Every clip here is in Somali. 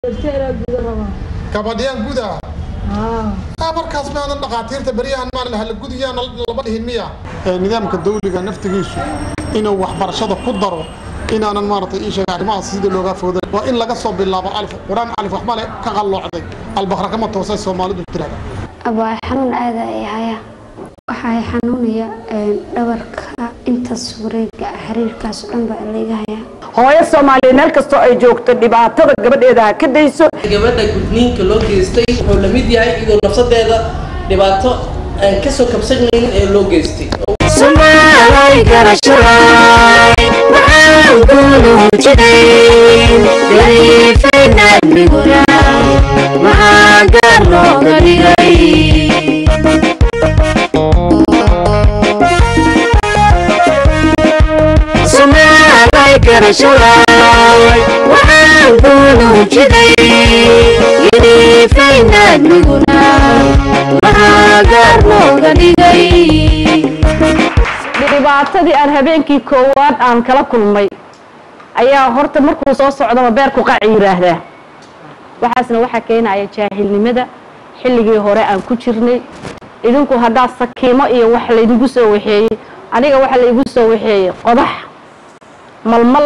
gabadhyaan guda ah markaas maadan dhaqaatiirta beryahan maan hala gudiyaan lama dhihin miya nidaamka dawliga naftigiisu inuu waxbarashada ku daro inaanan maaragtay ii sheega arrimahaas sida looga fooday waa in laga soo bilaabo alif quraan alif wax male ka qalloocday albaqra kama toosay soomaalidu tirahda abaa xanuun aada ay haya waxaa i xanuunaya dhabarka intaas wareega xiriirkaas oo dhan baa layga hayaa hooyo soomaaliyeed meel kastoo ay joogto dhibaatada gabadheeda ha ka dayso gabadha gudniinka loo geystay wuxuu la mid yahay iyadoo nafsadeeda dhibaato aan kasoo kabsanaynin ee loo geystay dhibaatadii aan habeenkii koowaad aan kala kulmay ayaa horta markuu soo socdaba beerku qaci yiraahdaa waxaasna waxaa keenaya jaahilnimada xilligii hore aan ku jirnay idinku haddaa sakiimo iyo wax laydigu soo waxeeyey aniga waxa laygu soo waxeeyey qodax malmal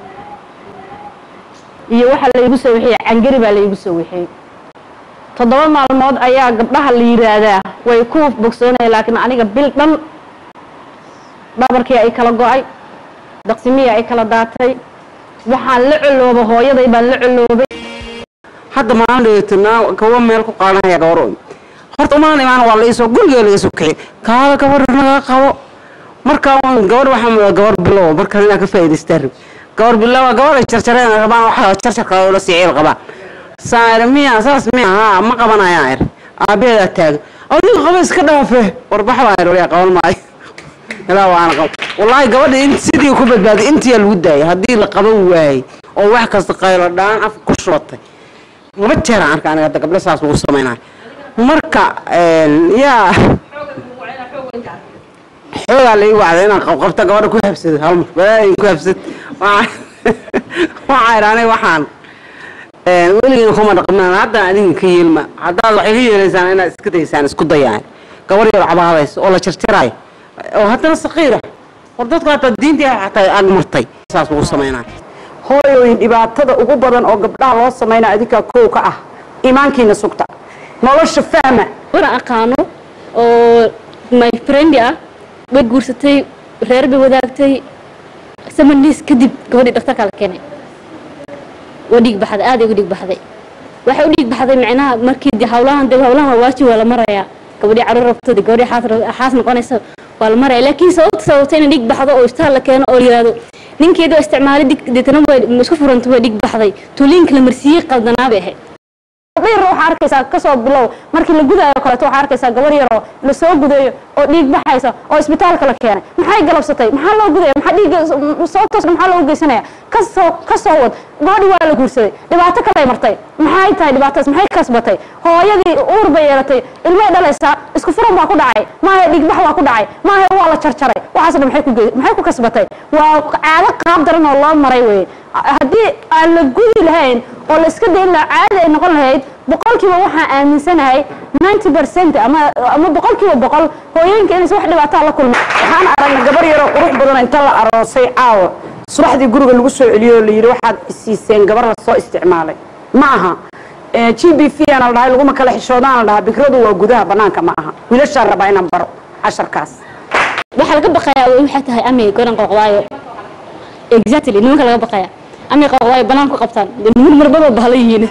iyo waxa laygu soo waxeeyey cangari baa laygu soo waxeeyey toddoba maalmood ayaa gabdhaha la yiraahdaa way ku bogsoonaya laakiin aniga bil dhan dhabarkii ay kala go-ay daqsimihii ay kala daatay waxaan la colooba hooyaday baan la coloobay hadda maalin dheetanaa kawa meel ku qaadanaya gabaro horta umaan imaan waa laisoo guriga laga soo kixi kaada gabar naga qabo markaa gabar waxaa gabar bilow markaa inaa ka faa'idaystaa rib gabar bilow gabar ay jarjareen rabaan waxa jarjarka la siciil qabaa saar miya saas miya haa ma qabanayaan er aabeedaa taagan adiga qaba iska dhaafe warbax baa er waliyaa qaban maayo ilaa waana qabo wallaahi gabadha in sidii ku badbaaday intiyaa lagu daayay haddii la qaban waayey oo wax kasta qaylo dhaan afka ku shubatay laba jeer aan arka aniga hadda gabdho saas lagu samaynayo marka yaa xoogaa la ii wacday inaan qabqabta gabadha ku habsado hal mar balaayin ku habsad waxaa idhi aniga waxaan weligiina kuma dhaqmaan hadda adinka ka yeelma haddaad waxay ka yeelaysaan inaad iska daysaan isku dayaan gabar yar cabaadaysa oo la jarjaraayo oo haddana saqiira war dadku hataa diintii xataa ag martay saas lagu samaynayo hooyooyin dhibaatada ugu badan oo gabdhaha loo sameynaya adinkaa kow ka ah iimaankiina sugta nolosha fahma wana aqaano oo my friend ah way guursatay reer bay wadaagtay samaniis kadib gabadhii dhaktarkaa la keenay waa dhiig baxday aad ay uga dhiig baxday waxay u dhiig baxday micnaha markii de hawlahan de hawlahan waa waajib waa la marayaa gabadhii caruur rabto de gabadhii xaas xaas noqonaysa waa la maraya laakiin sababta sababta inay dhiig baxdo oo istaal la keeno oo la yiraahdo ninkeeda oo isticmaalay dig deetana waa isku furanta waa dhiig baxday tuuliinka la marsiiyey qaldanaa bay ahayd gabdho yar waxaa arkaysaa kasoo bilow markii la gudaayo kaleeto waxaa arkaysaa gabar yaroo la soo gudayo oo dhiig baxaysa oo isbitaalka la keenay maxay galabsatay maxaa loo gudaya maxaa dhiig sababtoos maxaa loo geysanaya kasoo kasoo wad gabadhi waa la guursaday dhibaato kalay martay maxay tahay dhibaatadaas maxay kasbatay hooyadii uur bay yeelatay ilmay dhalaysaa isku furan baa ku dhacay maahe dhiigbax baa ku dhacay maahe waa la jarjaray waxaas dhan maxay ku ge- maxay ku kasbatay waa caado qaab daran oo loo maray weye haddii aan la gudi lahayn oo la iska dayn lahaa caadi ay noqon lahayd boqolkiiba waxaan aaminsanahay ninety percent ama ama boqolkiiba boqol hooyooyinka inaysan wax dhibaataa la kulma waxaan aragnay gabar yaroo qurux badan inta la aroosay caawa subaxdii guriga lagu soo celiyo oo la yidhi waxaad isiiseen gabar la soo isticmaalay ma aha g b v aan la dhahay laguma kala xishoodaan la dhahaa bikradu waa gudaha banaanka ma aha wiilashaan rabaa inaan baro casharkaas waxaa laga baqayaa waxay tahay amay goran qoqdaayo exactly nimanka laga baqaya amay qoqdaayo banaan ku qabtaan dee niman marbaba bahla yihiin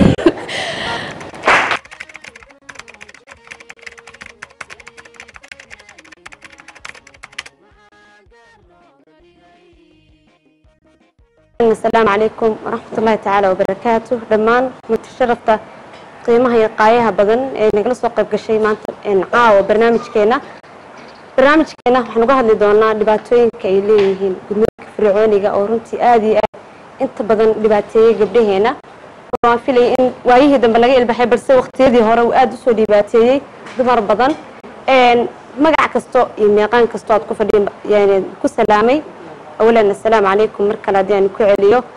asalaamu calaykum waraxmat ullaahi tacaala wabarakaatu dhammaan mutasharafta qiimaha iyo qaayaha badan ee nagala soo qayb gashay maanta caawa barnaamijkeena barnaamijkeena waxaan uga hadli doonaa dhibaatooyinka ay leeyihiin gudniinka fircooniga oo runtii aada iyo aad inta badan dhibaateeyey gabdhaheena waan filaya in waayihii dambe laga ilbaxay balse waqtiyadii hore uu aada usoo dhibaateeyey dumar badan magac kasto iyo meeqaan kasto aad ku fadhiin yani ku salaamay awalan assalaamu calaykum mar kale haddii aan ku celiyo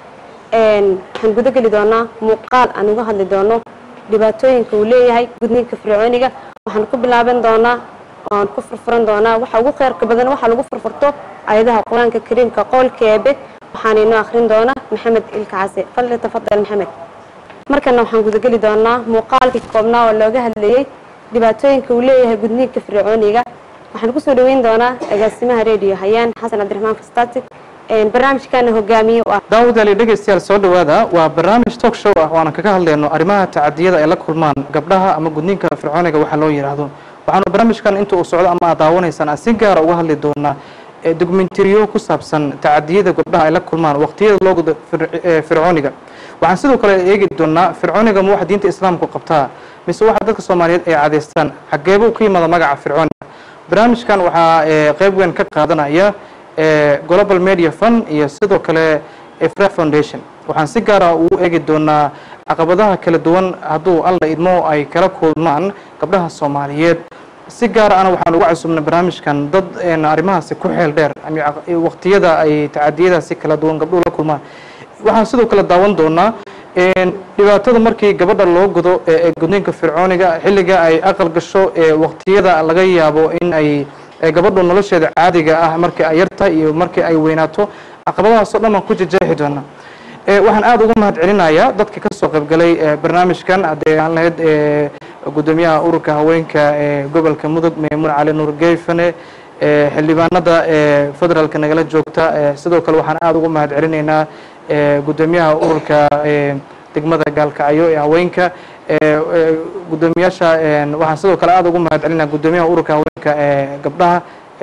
waxaan guda geli doonaa muuqaal aan uga hadli doono dhibaatooyinka uu leeyahay gudniinka fircooniga waxaan ku bilaaban doonaa oaan ku furfuran doonaa waxa ugu kheyrka badan waxa lagu furfurto ayadaha qur-aanka kariimka qoolka eebe waxaana inoo akhrin doona maxamed ilka case fadli tafadal maxamed markana waxaan gudageli doonaa muuqaalkii koobnaa oo looga hadlayey dhibaatooyinka uu leeyahay gudniinka fircooniga waxaan kusoo dhaweyn doonaa agaasimaha radio hayaan xasan cabdiraxmaan fastatic barnaamijkana hogaamiye u ah daawadaali dhegeystayaal soo dhowaada waa barnaamij talk show ah oo aan kaga hadlayno arrimaha tacadiyada ay la kulmaan gabdhaha ama gudniinka fircooniga waxaa loo yidhaahdo waxaanu barnaamijkan inta uu socdo ama aad daawanaysaan aan si gaara uga hadli doonaa dokumentariyo ku saabsan tacadiyada gabdhaha ay la kulmaan waqtiyada loo gudo fircooniga waxaan sidoo kale eegi doonaa fircooniga ma waxa diinta islaamku qabtaa mise waxa dadka soomaaliyeed ay cadeystaan xageebuu ka yimaada magaca fircooniga barnaamijkan waxaa qeyb weyn ka qaadanaya global media fund iyo sidoo kale fra foundation waxaan si gaara ugu eegi doonaa caqabadaha kala duwan hadduu alla idmo ay kala kulmaan gabdhaha soomaaliyeed si gaar ana waxaan uga cusubnay barnaamijkan dad arrimahaasi ku xeel dheer waqtiyada ay tacadiyadaasi kala duwan gabdhuhu la kulmaan waxaan sidoo kale daawan doonaa dhibaatada markii gabadha loo godo ee gudniinka fircooniga xilliga ay aqal gasho waqtiyada laga yaabo in ay gabadhu nolosheeda caadiga ah markii ay yartahay iyo markii ay weynaato caqabadahaasoo dhan baan ku jejeexi doonaa waxaan aada uga mahad celinayaa dadka ka soo qaybgalay barnaamijkan haddee aan lahayd gudoomiyaha ururka haweenka ee gobolka mudug maymuun cali nuur geyfane xildhibaanada federaalka nagala joogta sidoo kale waxaan aada uga mahad celinaynaa gudoomiyaha ururka degmada gaalkacyo ee haweenka gudoomiyaasha waxaan sidoo kale aada ugu mahad celinaa gudoomiyaha ururka haweenka ee gabdhaha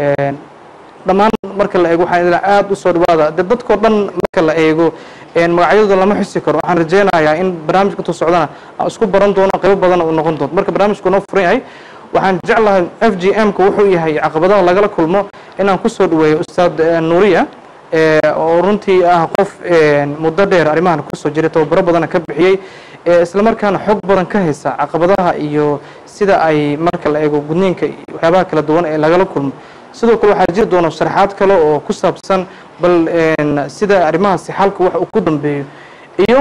dhammaan marka la eego waxaan idin aada usoo dhawaada de dadkao dhan marka la eego magacyadooda lama xusi karo waxaan rajeynayaa in barnaamijka intuu socdana aan isku baran doono qaybo badan uu noqon doono marka barnaamijku noo furan yahay waxaan jeclahay f g m ka wuxuu yahay caqabadaha lagala kulmo inaan kusoo dhaweeyo ustaad nuuriya oo runtii ah qof muddo dheer arrimahan kusoo jiray tababaro badana ka bixiyey isla markaana xog badan ka haysa caqabadaha iyo sida ay marka la eego gudniinka waxyaabaha kala duwan ee lagala kulmo sidoo kale waxaa jiri doona sharaxaad kale oo ku saabsan bal sida arrimahaasi xalka wax uu ku dambeeyo iyo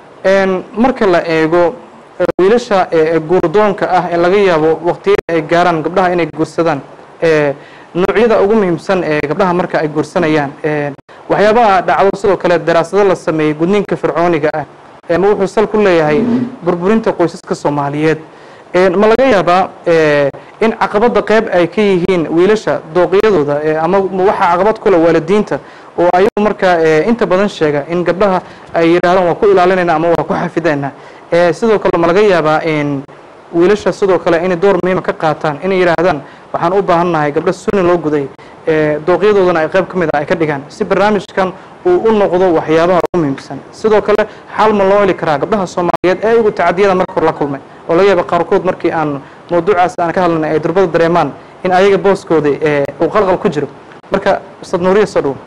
marka la eego wiilasha guurdoonka ah ee laga yaabo waqtiyada ay gaaraan gabdhaha inay guursadaan noocyada ugu muhiimsan ee gabdhaha marka ay guursanayaan waxyaabaha dhacdo sidoo kale daraasado la sameeyey gudniinka fircooniga ah ma wuxuu sal ku leeyahay burburinta qoysaska soomaaliyeed ma laga yaabaa in caqabada qeyb ay ka yihiin wiilasha dooqyadooda ama waxaa caqabad kule waalidiinta oo ayagu markaa inta badan sheega in gabdhaha ay yidhahdaan waa ku ilaalinayna ama waa ku xafidayna sidoo kale ma laga yaabaa wiilasha sidoo kale inay door muhiima ka qaataan inay yidhaahdaan waxaan u baahannahay gabdho suni loo guday dooqyadoodana ay qayb ka mid a ay ka dhigaan si barnaamijkan uu u noqdo waxyaabaha ugu muhiimsan sidoo kale xal ma loo heli karaa gabdhaha soomaaliyeed ee iyagu tacadiyada marka hor la kulmay oo laga yaaba qaarkood markii aan mawduucaas aan ka hadlanay ay durbada dareemaan in ayaga booskooda uu qalqal ku jiro marka ustaad nuuriya soo dhowo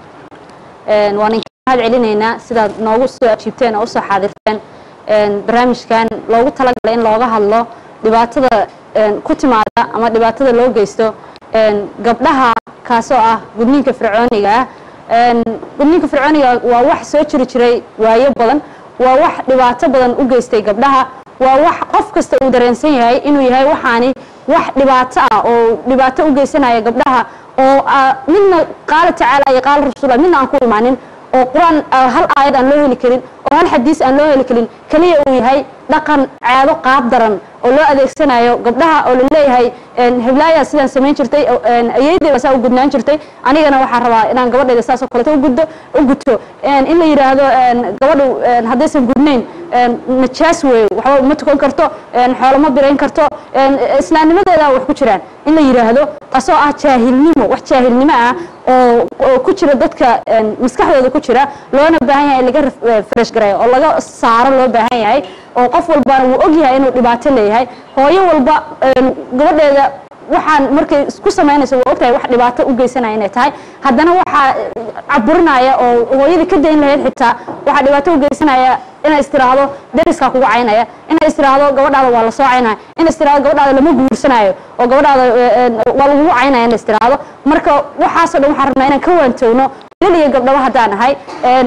waan idinka mahad celinaynaa sidaad noogu soo ajiibteen oo usoo xaadirteen barnaamijkan loogu talagalay in looga hadlo dhibaatada ku timaada ama dhibaatada loo geysto gabdhaha kaasoo ah gudniinka fircooniga ah gudniinka fircooniga waa wax soo jiri jiray waayo badan waa wax dhibaato badan u geystay gabdhaha waa wax qof kasta uu dareensan yahay inuu yahay waxaani wax dhibaato ah oo dhibaato u geysanaya gabdhaha oo midna qaala tacaala iyo qaala rasuula midna aan ku imaanin oo qur-aan hal aayad aan loo heli karin oo hal xadiis aan loo heli karin keliya uu yahay dhaqan caado qaab daran oo loo adeegsanayo gabdhaha oo laleeyahay heblaaya sidaan samayn jirtay ayeydey saa u gudnaan jirtay anigana waxaan rabaa inaan gabadhayda saasoo kaleeto uguddo u guto in la yidhaahdo gabadhu haddaysan gudnayn najaas weeyo waxba ma tukan karto xoolo ma birayn karto islaamnimadeeda wax ku jiraan in la yidhaahdo asoo ah jaahilnimo wax jaahilnimo ah oo oo ku jira dadka maskaxdooda ku jira loona baahan yahay in laga fresh gareeyo oo laga saaro loo baahan yahay oo qof walbana wuu og yahay inuu dhibaato leeyahay hooyo walba gabadheeda waxaan markay isku samaynayso waa ogtahay wax dhibaato u geysanaya inay tahay haddana waxaa caburinaya oo hooyadii ka dayn lahayd xitaa waxaa dhibaato u geysanaya inay istiraahdo deriskaa kugu caynaya inay istiraahdo gabadhaada waa la soo caynaya in istiraahdo gabadhaada lama guursanayo oo gabadhaada waa lagugu caynaya in la istiraahdo marka waxaasoo dhan waxaan rabnaa inaan ka waantowno wiilal iyo gabdhaba haddaan ahay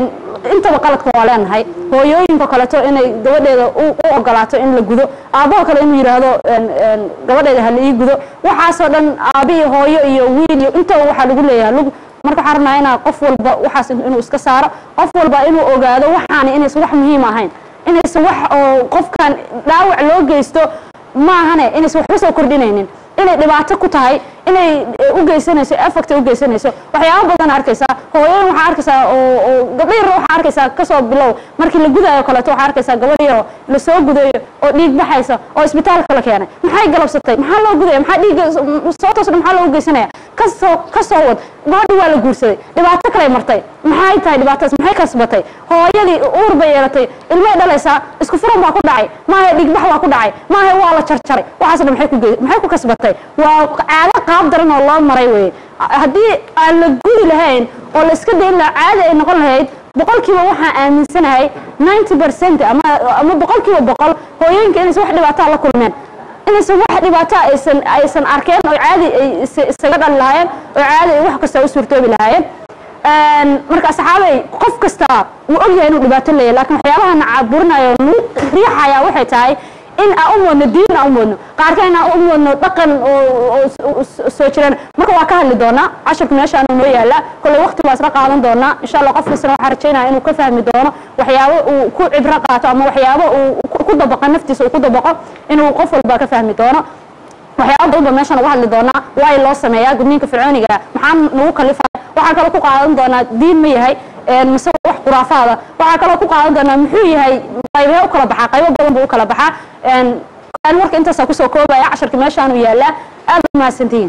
intaba qaladka waa leenahay hooyooyinka kaleeto inay gabadheeda u u ogolaato in la gudo aabaha kale inuu yidhaahdo een, een, gabadheeda ha la ii gudo waxaasoo dhan aabi iyo hooyo iyo wiil iyo intaba waxaa lagu leeyahay lug marka waxaan rabnaa inaa qof walba waxaas inuu iska saaro qof walba inuu ogaado waxaani inaysan wax muhiim ahayn inaysan wax oo qofkan dhaawac loo geysto maahane inaysan waxba soo kordhinaynin inay dhibaato ku tahay inay eh, u geysanayso effect u geysanayso waxyaabo badan arkaysaa hooyooyin waxaa arkaysaa oo oo gabdho yar waxaa arkaysaa kasoo bilow markii la gudaayo kaleeto waxaa arkaysaa gabadh yaro la soo gudayo oo dhiig baxaysa oo isbitaalka la keenay maxay galabsatay maxaa loo gudaya maxaa dhiigga soo toosna maxaa loogu geysanaya kasoo kasoo wad gabadhi waa la guursaday dhibaato kalay martay maxay tahay dhibaatadaas maxay kasbatay hooyadii uur bay yeelatay ilmay dhalaysaa isku furan baa ku dhacay maahe dhiigbax baa ku dhacay maahe waa la jarjaray waxaas dhan maxay ku ge- maxay ku kasbatay waa caado qaab daran oo loo maray weye haddii aan la gudi lahayn oo la iska dayn lahaa caadi ay noqon lahayd boqolkiiba waxaan aaminsanahay ninety percent ama ama boqolkiiba boqol hooyooyinka inaysan wax dhibaataa la kulmeen inaysan wax dhibaato aysan aysan arkeen oo caadi ay is- isaga dhali lahaayeen oo caadi ay wax kasta u suurtoobi lahaayeen Een, marka saxaabay qof kasta wuu ogyahay inuu dhibaato leeyahay laakiin waxyaabaha na caburinayo nagu riixaya waxay tahay in aan u moodno diin aan u moodno qaarkaan aan u moodno dhaqan oo oo s- oo s- soo jireen marka waa ka hadli doonaa casharku meeshaan noo yaala kolley waqti baa isla qaadan doonaa insha allah qof kastana waxaa rajaynaya inuu ka fahmi doono waxyaabo uu ku cibro qaato ama waxyaabo uu ku- ku dabaqo naftiisa uu ku dabaqo inuu qof walba ka fahmi doono waxyaaba badan ba meeshaan uga hadli doonaa waa loo sameeyaa gudniinka fircooniga maxaa nagu kalifaya waxaa kaloo ku qaadan doonaa diin ma yahay een, mise wax khuraafaada waxaa kaloo ku qaadan doonaa muxuu yahay qaybee u kala baxaa qaybo badan buu u kala baxaa een, aan marka intaasaa kusoo koobaya casharka meeshaanu yaalaa aad ba mahadsantihiin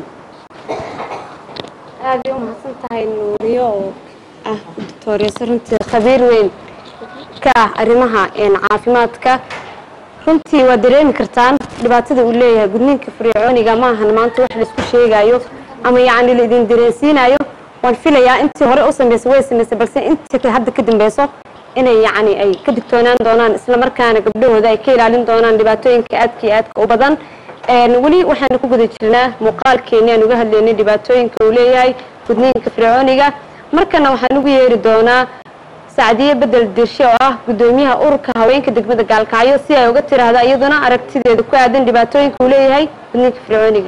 aad bay u mahadsan tahay nuuriyo oo ah doctoreyso runtii khabiir weyn ka ah arrimaha een, caafimaadka runtii waa dareemi kartaan dhibaatada uu leeyahay gudniinka fircooniga ma ahan maanta wax laisku sheegayo ama yacni la idin dareensiinayo waan filayaa intii hore u samaysay way samaysay balse intii hadda ka dambeyso inay yacni ay ka digtoonaan doonaan isla markaana gabdhahooda ay ka ilaalin doonaan dhibaatooyinka aadka iyo aadka u badan Een, weli waxaanu ku guda jirnaa muuqaalkeeni aan uga hadlaynay dhibaatooyinka uu leeyahay gudniinka fircooniga markana waxaan ugu yeeri doonaa sacdiye bedel dirshe oo ah gudoomiyaha ururka haweenka degmada gaalkacyo si ay uga tiraahda iyaduna aragtideeda ku aadan dhibaatooyinka uu leeyahay gudniinka fircooniga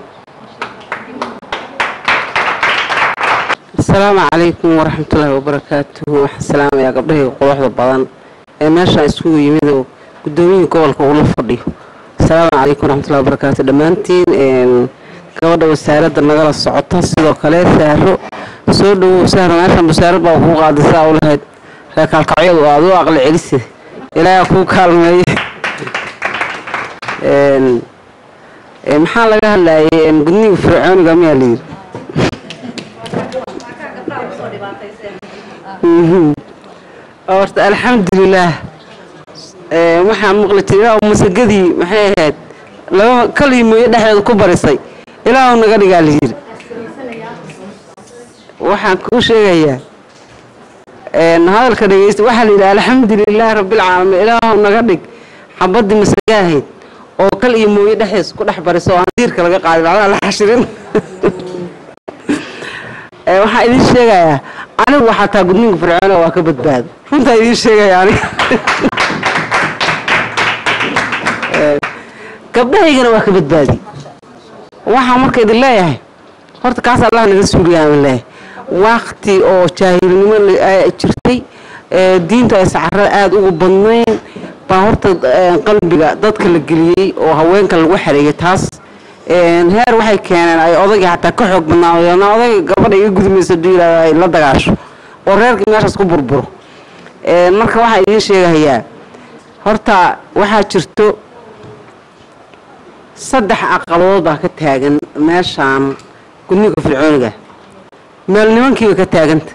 asalaamu calaykum waraxmatullaahi wabarakaatuhu waxaan salaamayaa gabdhahayga quruxda badan ee meeshaan isugu yimid oo gudoomiyihii gobolka ula fadhiyo asalaamu calaykum waraxmatullahi wabarakaatu dhammaantiin een, gabadha wasaaradda nagala socota sidoo kale saaro soo dhowow saaro meeshaan wasaarad baa kuu qaadisaa u lahayd reer kaalkacyadu aad u aqli celisida ilaaha kuu kaalmeeye Een, een, maxaa laga hadlayay een, gudniga fircooniga miyaa layidhi Mhm. horta alxamdulilaah Ee, waxaan maqli jiray ilaahu masagadii maxay ahayd laba kalii mooye dhexdeeda ku barisay ilaahu naga dhigaa la yidhi waxaan kuu sheegayaa een, hadalka dhegeysta waxaa la yidhi alxamdulilaah rabbilcaalamiin ilaahu naga dhig xabadii masaga ahayd oo kal iyo mooye dhexdees ku dhex barisa oo aan diirka laga qaadin macnaha la xashirin Ee, waxaan idiin sheegayaa anigu waxaa taa gudniinka fircoona waa ka badbaado runtaa idiin sheegaya aniga Ee, gabdhahaygana waa ka badbaadi waxaan marka idin leeyahay horta kaas allah naga suuriyaa leeyahay waqti oo jaahilnimo la- ay jirtay ee, diinta ay sacarada aada ugu badnayn baa horta ee, qalbiga dadka la geliyey oo haweenka lagu xareeyay taas Een, heer waxay keeneen ay odayga xataa ka xoog badnaadeen odayga gabadha iga gudmaysa haduu yidhahdo ay la dagaasho oo reerkii meeshaas ku burburo Een, marka waxaa idiin sheegahayaa horta waxaa jirto saddex aqalood baa ka taagan meeshaan gudniinka fircooniga meel nimankiiba ka taaganta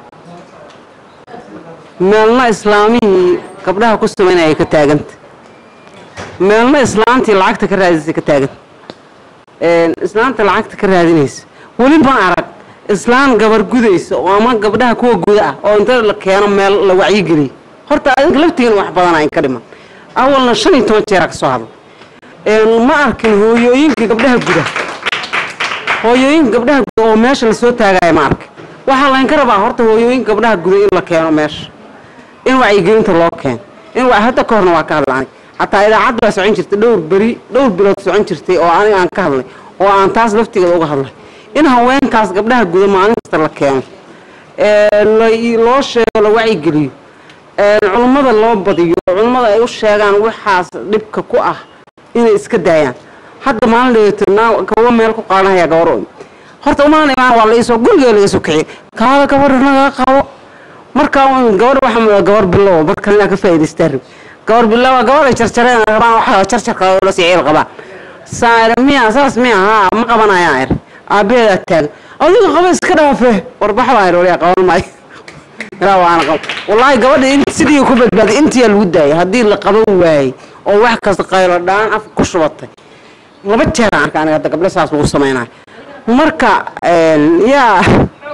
meelna islaamihii gabdhaha ku samaynaya ka taaganta meelna islaantii lacagta ka raadisay ka taaganta Een, islaanta lacagta ka raadinaysa weli ma arag islaan gabar gudaysa oo ama gabdhaha kuwa guda ah oo inta la keeno meel la wacyigeliyo horta adinka laftigiina wax badan ayn ka dhiman awalna shan iyo toban jeera ka soo hadla Een, ma arkin hooyooyinka gabdhaha guda hooyooyinka gabdhaha guda oo meesha lasoo taagaya ma arkin waxaa layn ka rabaa horta hooyooyinka gabdhaha guda in la keeno meesha in wacyigelinta loo keeno in wa- hadda ka horna waa ka hadla anig xataa idaacadda baa socon jirtay dhowr beri dhowr bilood socon jirtay oo aniga aan ka hadlay oo aan taas laftigeeda uga hadlay in haweenkaas gabdhaha guda maalin kasta la keeno ee, la- loo sheego la wacyigeliyo ee, culummada loo badiyo culummada ay u sheegaan waxaas dhibka ku ah inay iska daayaan hadda maalin dheetanaa kawa meel ku qaadanaya gabar horta umaan imaan waa la iisoo gurigeeda laga soo kiciye kaada gabadha naga qabo markaa un gabar waxa gabar bilow mar kalena ka faa'iidaystaa rib gabar bilow gabar ay jarjareen rabaan waxa jarjarka la sii ciil qabaa saare miya saas miya haa ma qabanayaan er aabaheedaa taagan adiga qaba iska dhaafe warbax baa er waliyaa qaban maayo ilaa waana qab wallaahi gabadha in sidii ku badbaaday intiyaa lagu daayay haddii la qaban waayey oo wax kasta qaylo dhaan afka ku shubatay laba jeer aan arka aniga hadda gabdho saas lagu samaynayo marka een, yaa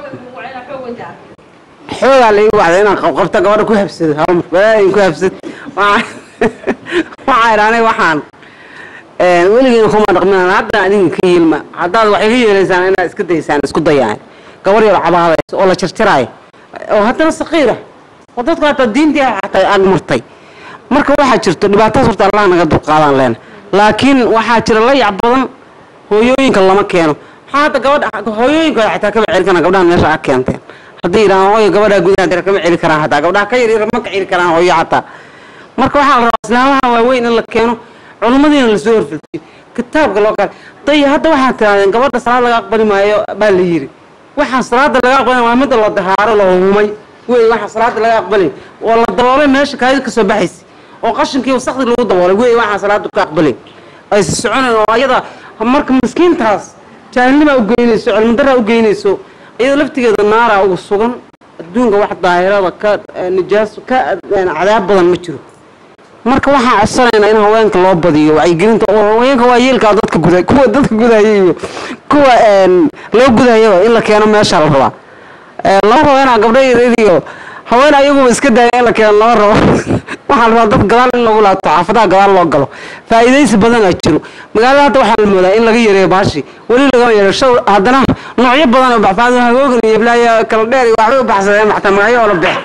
xoogaa la ii wacday inaan qabqabta gabadha ku habsado hal mar balaayin ku habsad waxaa idhi aniga waxaan een, weligeena kuma dhaqminaan hadda adinka ka yiilma haddaad wax iga yeelaysaan inaad iska daysaan isku dayaan gabar yar cabaadaysa oo la jarjaraayo oo haddana saqiira oo dadku hataa diintii xataa ag martay marka waxaa jirto dhibaatadaas horta allah naga dulqaadaan leena laakiin waxaa jira layac badan hooyooyinka lama keeno maxaa hadda gabadha hooyooyinkooda xataa kama celi karaan gabdhahan meesha ag keenteen haddii yidhahaan hooyo gabadhaa gudaha dira kama celi karaan hataa gabdhaha ka yar yar ma ka celi karaan hooyo xataa marka waxaa la rabaa islaamaha waaweyn in la keeno culummadiina lasoo horfiltiyo kitaabka loo qaad day hadda waxaa tirahdeen gabadha salaad laga aqbali maayo baa la yidhi waxaan salaada laga aqbalin waa midda la dahaaro la humay wey waxaan salaada laga aqbalin oo la daboolay meesha kaadi kasoo baxaysa oo qashinkii wasaqdi lagu daboolay wey waxaan salaada ka aqbalin aysa soconayn oo ayada marka miskiintaas jaahilnimaa u geynayso cilmidaraa u geynayso iyada laftigeeda naaraa ugu sugan adduunka wax daahirada ka eh, nijaaso ka eh, cadaab badan ma jiro marka waxaan codsanaynaa in haweenka loo badiyo wacyigelinta oo haweenka waa yeelkaa dadka guda kuwa dadka gudaya iyo kuwa een, loo gudayaba in la keeno meesha la rabaa Ee, lama rabo inaa gabdho yaryar iyo haween ayaguba iska daaya in la keeno lama rabo waxaa la rabaa dad gadaal in lagu laabto xaafadaha gadaal loo galo faa'iidaysi badanaa jiro magaalada hadda waxaa la moodaa in laga yareeyo baashi weli lagama yareeyo shaw haddana noocyo badan oo baxfaado hagoogan iyo iblaayo kala dheer iyo waxbay u baxsadeen xataa magacyo oo la bex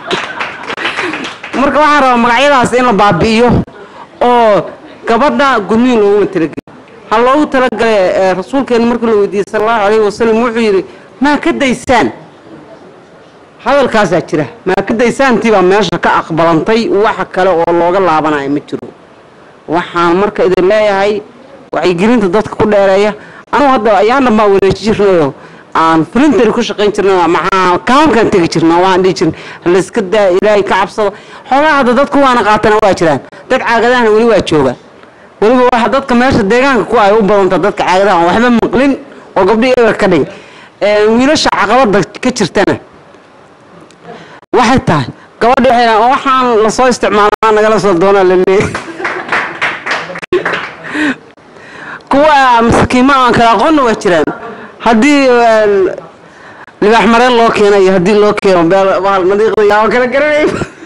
marka waxaan rabaa magacyadaas in la baabi'iyo oo gabadha gudniin looguma talageli ha loogu talagale ee, rasuulkeena markii la weydiiyey sala allahu calayhi wasalam wuxuu yidhi maa ka daysaan hadalkaasaa jira maa ka daysaantii baa meesha ka aqbalantay waxa kale oo looga laabanayo ma jiro waxaan marka idin leeyahay wacyigelinta dadka ku dheereeya anugu hadda ayaan dhan baa wareeji jirnayo aan filintari ku shaqayn jirnay maxaa kaamkaan tegi jirna waan dhihi jirnay layska daa ilaahay ka cabsada xoogaa hadda dadku waana qaatana waa jiraan dad caagadahana weli waa jooga weliba waxa dadka meesha deegaanka ku ay u badanta dadka caagadaha aan waxba maqlin oo gabdho eber ka dhigay Ee, wiilasha caqabada ka jirtana waxay tahay gabadha waxay dhahaan, waxaan lasoo isticmaalaa nagala soo doonaa la leeyahay kuwa masakiima aan kala aqoonna waa jiraan haddii een, libaax mareen loo keena iyo haddii loo keeno beel- bahal nadiiqda yaa kala garanay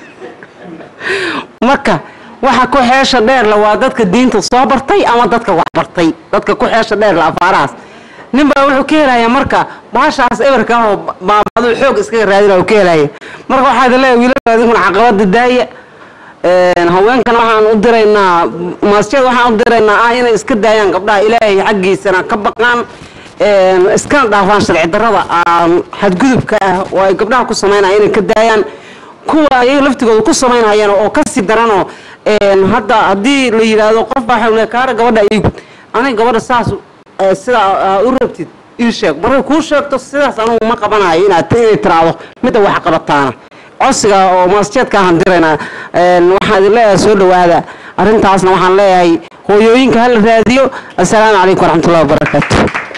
marka waxa ku xeesha dheerla waa dadka diinta soo bartay ama dadka wax bartay dadka ku xeesha dheerla afaarahaas nin baa wuxuu ka helaya marka baashaas eberka ah oo baabaduu xoog iskaga raadina uu ka helaya marka waxaa idin leeyahay wiilasha idinkuna caqabada daaya Een, haweenkana waxaan u diraynaa maasjada waxaan u diraynaa ah inay iska daayaan gabdhaha ilaahay xaggiisana ka baqaan een, iskana dhaafaan sharci darrada aan xadgudubka ah oo ay gabdhaha ku samaynaya inay ka daayaan kuwa ayaga laftigooda ku samaynayaan oo kasii daranoo een, hadda haddii la yidhaahdo qof baa waxau leeyahay kaara gabadha iigu aniga gabadha saas eh, sida aad u rabtid ii sheeg markay kuu sheegto sidaas anugu ma qabanayo inaad inay tiraahdo midda wax qabataana codsiga oo maasjeedka ahaan diraynaa Een, waxaan idin leeyahay soo dhowaada arrintaasna waxaan leeyahay hooyooyinka hala raadiyo assalaamu calaykum waraxmatullahi wabarakaatu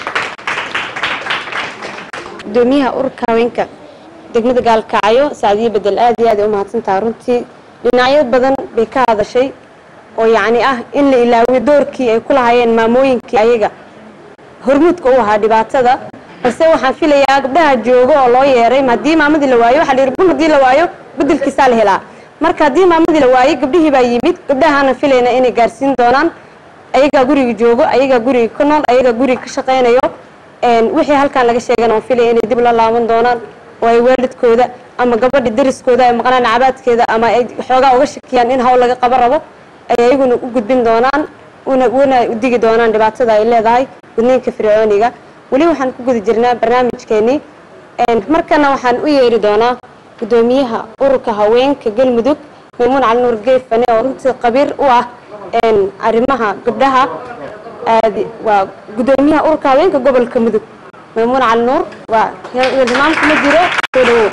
gudoomiyaha ururka haweenka degmada gaalkacyo saacadiyo bedel aad iyo aad ay u mahadsantaha runtii dhinacyo badan bay ka hadashay oo yacni ah in la ilaawiyo doorkii ay ku lahaayeen maamooyinkii ayaga hormuudka u ahaa dhibaatada balse waxaan filayaa gabdhaha joogo oo loo yeeray ma haddii maamadii la waayo waxaa la yidhi bun haddii la waayo bedelkiisaa la helaa marka haddii maamadii la waayey gabdhihii baa yimid gabdhahaana filayna inay gaarsiin doonaan ayagaa guriga joogo ayagaa guriga ka nool ayagaa guriga ka shaqaynayo een, wixii halkan laga sheegana waan filaya inay dib la laaban doonaan oo ay waalidkooda ama gabadha deriskooda ay maqnaan cabaadkeeda ama ay xoogaa uga shakiyaan in hawl laga qaban rabo ay ayaguna u gudbin doonaan una una u digi doonaan dhibaatada ay leedahay gudniinka fircooniga weli waxaan ku guda jirnaa barnaamijkeenii markana waxaan u yeeri doonaa gudoomiyaha ururka haweenka galmudug maymuun cali nuur geefane oo runtii qabiir u ah arrimaha gabdhaha waa gudoomiyaha ururka haweenka gobolka mudug maymuun cali nuur waa hilmaamka ma jiro soo dhawow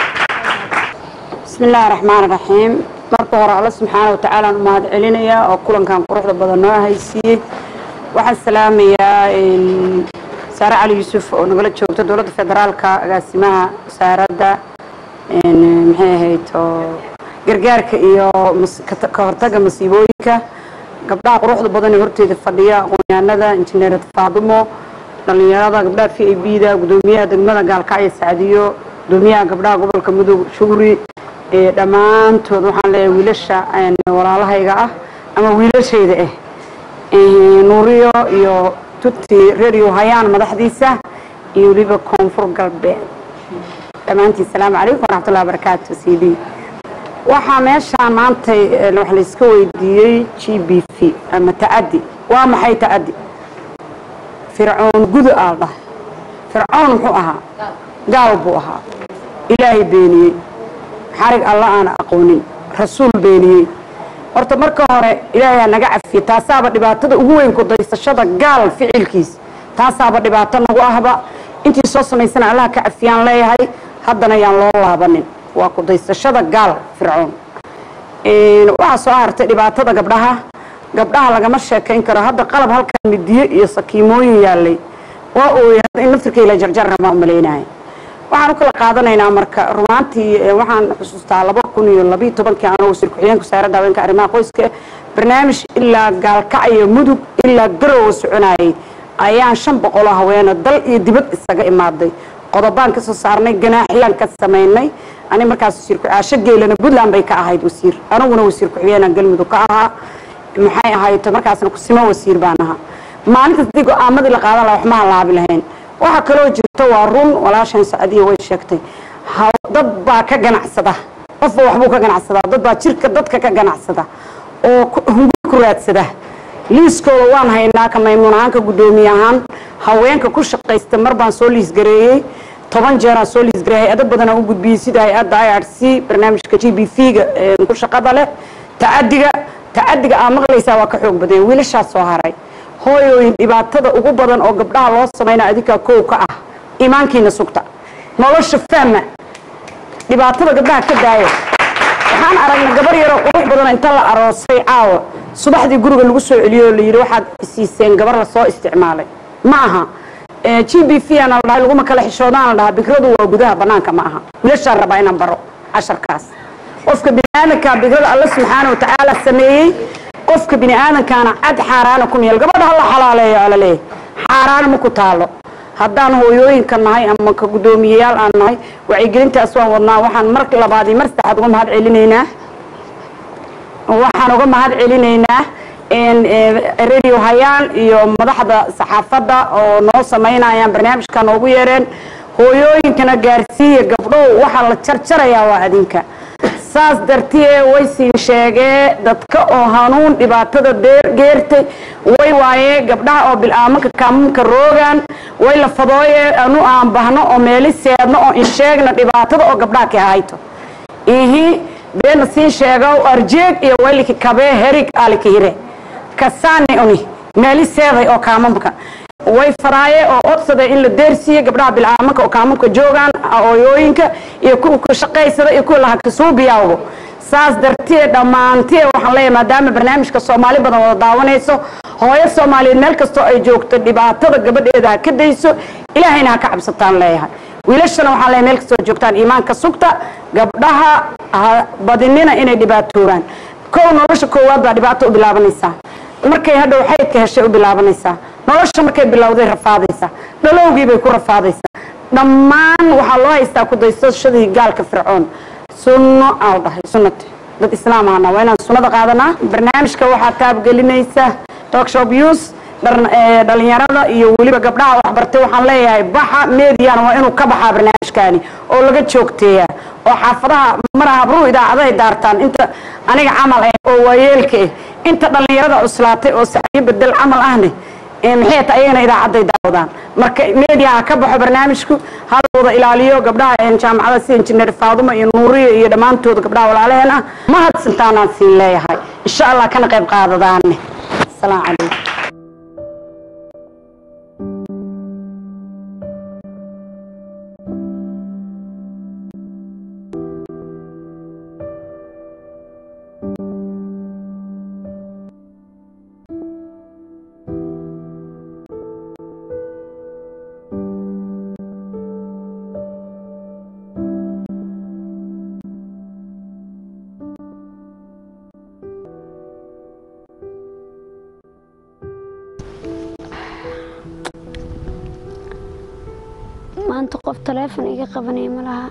bismi illaahi raxmaan raxiim marka hore alla subxaana wa tacaala aan u mahad celinayaa oo kulankan quruxda badan noo haysiiyey waxaan salaamayaa saare cali yuusuf oo nagala joogta dowladda federaalka agaasimaha wasaaradda maxay ahayd oo gargaarka iyo ka hortagga masiibooyinka gabdhaha quruxda badan ee horteeda fadhiya aqoonyahanada injineer faadumo dhalinyarada gabdhaha v a b da gudoomiyaha degmada gaalkacyo sacdiyo gudoomiyaha gabdhaha gobolka mudug shugri dhammaantood waxaan leeyahay wiilasha walaalahayga ah ama wiilashayda ah nuuriyo iyo tuti radio hayaan madaxdiisa iyo weliba koonfur galbeed dhammaantiin salaamu calaykum waraxmatullahi wabarakaatu c d waxaa meeshaan maantay wax layska weydiiyey g b v ama ta'adi waa maxay ta'adi fircoon gudu aa dhahay fircoon muxuu ahaa gaal buu ahaa ilaahay beeniyey xarig alla aan aqoonin rasuul beeniyey horta marka hore ilaahay naga cafiye taasaaba dhibaatada ugu weyn ku daysashada gaal ficilkiis taasaaba dhibaato nagu ahba intii soo samaysana allaha ka cafiyaan leeyahay haddana yaan loo laabanin waa ku daysashada gaal fircoon waxaa soo hartay dhibaatada gabdhaha gabdhaha lagama sheekayn karo hadda qalab halkan midiye iyo sakiimooyin yaalay waa ooyay hadda in naftirkayla jarjar rabaa umalaynaya waxaan u kala qaadanaynaa marka rumaantii waxaan xusuustaa laba kun iyo labiyo tobankii anoo wasiir ku-xigeenka wasaaradda haweenka arrimaha qoyska barnaamij ilaa gaalkacyo mudug ilaa garowa soconayay ayaan shan boqoloo haweena dal iyo dibad isaga imaaday qodobaan ka soo saarnay ganaaxyaan ka samaynay ani markaas wasiir ku-caasho geelana puntland bay ka ahayd wasiir aniguna wasiir ku-xigeenaan galmudug ka ahaa maxay ahayd markaasna kusimo wasiir baan ahaa maalintaas haddii go-aamadii la qaadan laha wax ma halaabi lahayn waxaa kaloo jirta waa run walaashan sacdiya way sheegtay dad baa ka ganacsada qofba waxbuu ka ganacsadaa dad baa jirka dadka ka ganacsada oo hunguri ku raadsada liiskooda waan haynaa ka maymuun ahaanka guddoomiye ahaan haweenka ku shaqaysta mar baan soo liisgareeyey toban jeeraan soo liisgareeyay hay-ado badanaa u gudbiyey sida hay-adda i r c barnaamijka g b v ga ku shaqada leh ta'adiga ta'adiga aa maqlaysaa waa ka xoog badanya wiilashaas soo haray hooyooyin dhibaatada ugu badan oo gabdhaha loo samaynaa adinkaa kow ka ah iimaankiina sugta nolosha fahma dhibaatada gabdhaha ka daaya waxaan aragnay gabar yaroo qurux badan inta la aroosay caawa subaxdii guriga lagu soo celiyey oo la yidhi waxaad siiseen gabar la soo isticmaalay ma aha g b v ana la dhahay laguma kala xishoodaan la dhahaa bikradu waa gudaha banaanka ma aha wiilashaan rabaa inaan baro casharkaas qofka biniaadanka bikrada alla subxaana wa tacaala sameeyey qofka bini aadamkaana cad xaaraana ku meel gabadha hala xalaaleeyo ala leeyahy xaaraan ma ku taalo haddaan hooyooyinka nahay ama ka guddoomiyeyaal aan nahay wacyigelintaas waan wadnaa waxaan mar labaad iyo mar saddexaad uga mahad celinaynaa waxaan uga mahad celinaynaa radio hayaan iyo madaxda saxaafadda oo noo samaynayaan barnaamijka noogu yeereen hooyooyinkana gaarsiiya gabdhow waxaa la jarjarayaa waa adinka saas dartee way siin sheegee dadka oo hanuun dhibaatada geertay way waaye gabdhaha oo bilaamanka kaamunka roogaan way la fadooye anu aan bahno oo meeli seedno oo in sheegna dhibaatada oo gabdhaha ka hayto ihi beena siin sheegow arjeeg iyo wayliki kabee herig alika hire kasaani uni meeli seeday oo kaamamka way faraaye oo odsaday in la deersiiye gabdhaha bilaamanka oo kaamamka joogaan ooyooyinka iyo kuwa ka shaqaysada iyo kuwa lahakasuubiyawgo saas dartee dhammaantee waxaan leeyahay maadaama barnaamijka soomaali badan wada daawanayso hooyo soomaaliyeed meel kastoo ay joogto dhibaatada gabadheeda ha ka dayso ilaahayna ha ka cabsataan leeyahay wiilashana waxaan leeyahay meel kastoo joogtaan iimaanka sugta gabdhaha ha badinina inay dhibaatooraan kow nolosha koowaad baa dhibaato u bilaabanaysaa markay hadhow xaydka heshay u bilaabanaysaa nolosha markay bilowday rafaadaysaa dhalowgii bay ku rafaadaysaa dhammaan waxaa loo haystaa kudaysashadii gaalka fircoon sunno aa dhahay sunnati dad islaam ahana waa inaan sunnada qaadanaa barnaamijka waxaa taabgelinaysa talkshop news dhalinyarada iyo weliba gabdhaha waxbartay waxaan leeyahay baxa meediana waa inuu ka baxaa barnaamijkaani oo laga joogteeyaa oo xaafadaha mara habruhu idaacadahay daartaan inta aniga camal ah oo waayeelka ah inta dhallinyarada cuslaatay oo sacyo bedel camal ahne ee maxay tahay ayagana idaacaday daawadaan marka meediyaha ka baxo barnaamijku hala wada ilaaliyo gabdhaha een jaamacada sida injineer faadumo iyo nuuriyo iyo dhammaantood gabdhaha walaalaheen ah ma hadsantaanaan siin leeyahay insha allah kana qayb qaadadaane asalaamu calaykum maanta qof taleefon iga qabanaya ma laha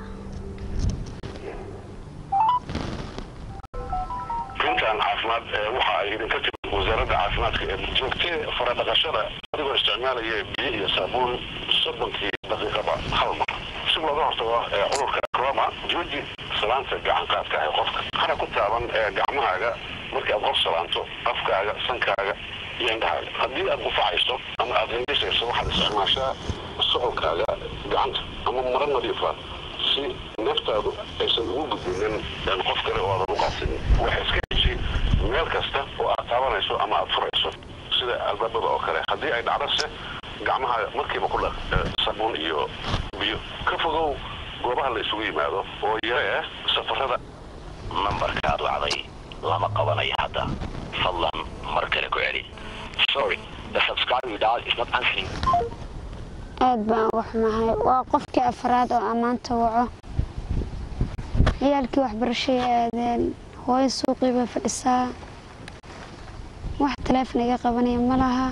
runtan caafimaad ee waxa ay idinka timid wasaaradda caafimaadka ee joogtee faradhaqashada adigoo isticmaalaya biyo iyo saabuun soddonkii daqiiqaba hal mar si looga hortago ee cudurka corona jooji salaanta gacan qaadka ah ee qofka hana ku taaban ee gacmahaaga markii aad qof salaanto afkaaga sankaaga iyo indhahaaga haddii aad gufacayso ama aad hindhisayso waxaad isticmaashaa socolkaaga gacanta ama maro nadiifa si naftaadu aysan ugu gudbinin qof kale oo aadan u qaadsanin waxa iska heshi meel kasta oo aad taabanayso ama aad furayso sida albaabada oo kale haddii ay dhacdose gacmaha markiiba ku dhaq sabuun iyo biyo ka fogow goobaha la isugu yimaado oo yare ah safarada nambarka aad wacday lama qabanayo hadda fadlan mar kale ku celi sorry the subscriber you dialed is not answering aad baan uga xumahay waa qofkii afraad oo ammaanta waco ciyaalkii waxbarashay aadeen hooyo suuqii bay fadhisaa wax taleefon iga qabanaya ma laha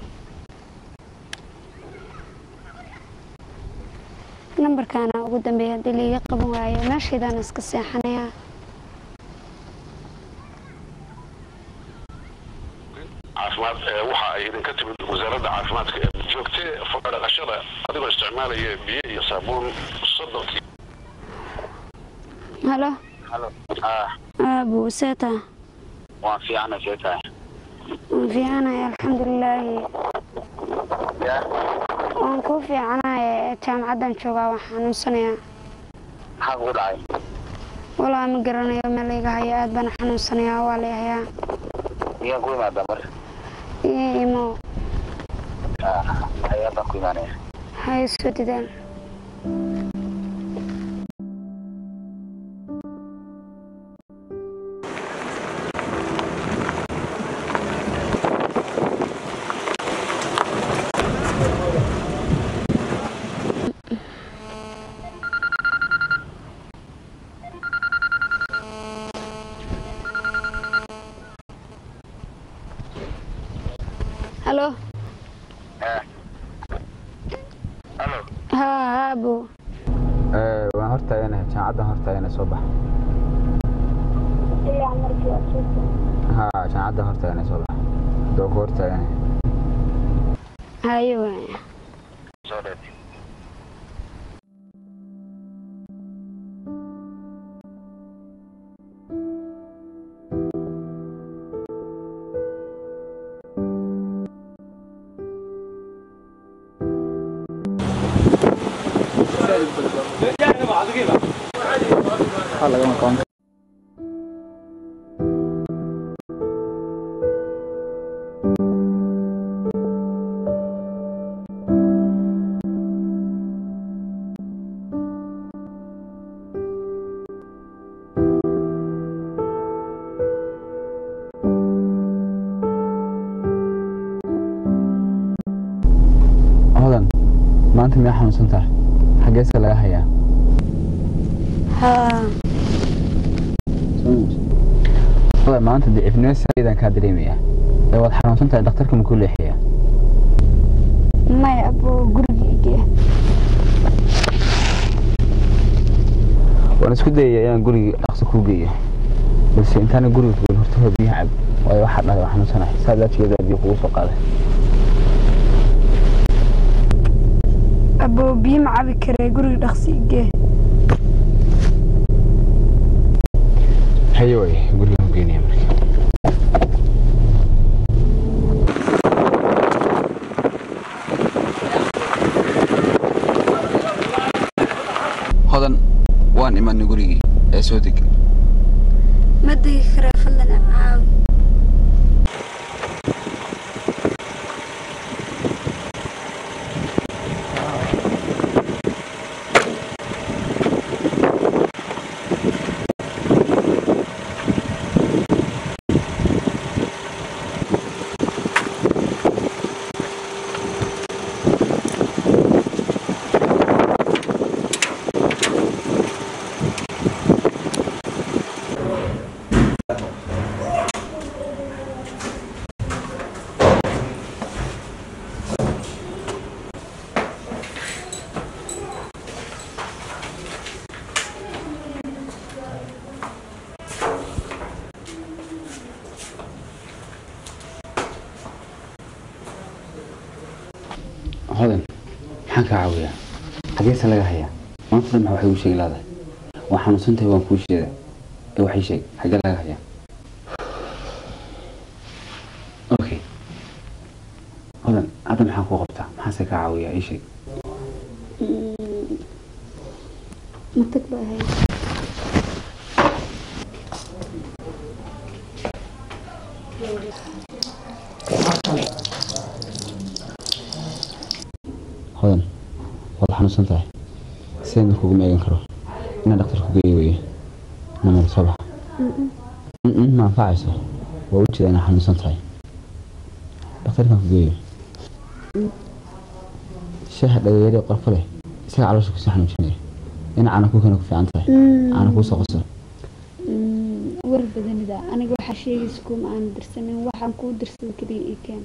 nambarkaana ugu dambeeya haddii laiga qaban waayo meeshaydaan iska seexanayaa caafimaad ee waxa ay idinka timid wasaaradda caafimaadka ee joogtee faradhaqashada adigoo isticmaalaya biyo iyo saabuun soddonkii halo halo aabu seeta waan fiicana see tahay waan fiicanaya alxamdulilaahi waan kuu fiicanaya jaamacaddan joogaa waan xanuunsanayaa maxaa kugu dhacay walaa ma garanayo meel layga hayo aad baan xanuunsanayaa waa layahayaa miyaan ku imaadaa mar iyo imo ayaa baan ku imaanaya hay soo didaan halo halo haa aabu waan hortaaganahay jaamacaddan hortaagana soo baxa ha jaamacaddan hortaagana soo baxa doo ku hortaaganahay hayo waaya soo dheer hodan maanta miyaa xanuunsan tahay xaggeese laga hayaa haa hodan maanta dicifnimo saaidan kaa dareemayaa ee waad xanuunsan tahay dhakhtarka makuu leexiyaa maya abo gurigeyga waan isku dayaya inaan guriga dhaqso kuu geeyo balse intaana guriga kugen horta hoo biyaha cab waayo waxaa dhahay waa xanuunsanahay saa laajigeedaa biyo kugu soo qaaday abo biyo ma cabi karee guriga dhaqsi igee haye waay gurigaan ku geynaya marka hodan waan imanay gurigii ee soo deg ma degi karaa fadlan caawi hodan maxaan kaa caawiyaa xageesa laga hayaa maanta dhan maxaa waxay u sheegi laadahay waa xanuunsantahay waan kuu sheeda ee waxay sheeg xagee laga hayaa okay hodan hadda maxaan kuu qabtaa maxaase kaa caawiyaa ii sheeg matag baa ahayd hodan waad xanuunsan tahay sideen markuugu meegan karo inaan dhaktar ku geeyo weye namar soo bax ma anfacayso waa u jeeda inaa xanuunsan tahay dhakhtarkan ku geeyo shaaha dhagayari qorfo leh isaga caloosha kusii xanuujinaya in caana ku keena ku fiican tahay caana kuu soo qoso war badanida aniga waxaa sheegaysa kuma aan dirsanin waxaan kuu dirsada keliya ii keen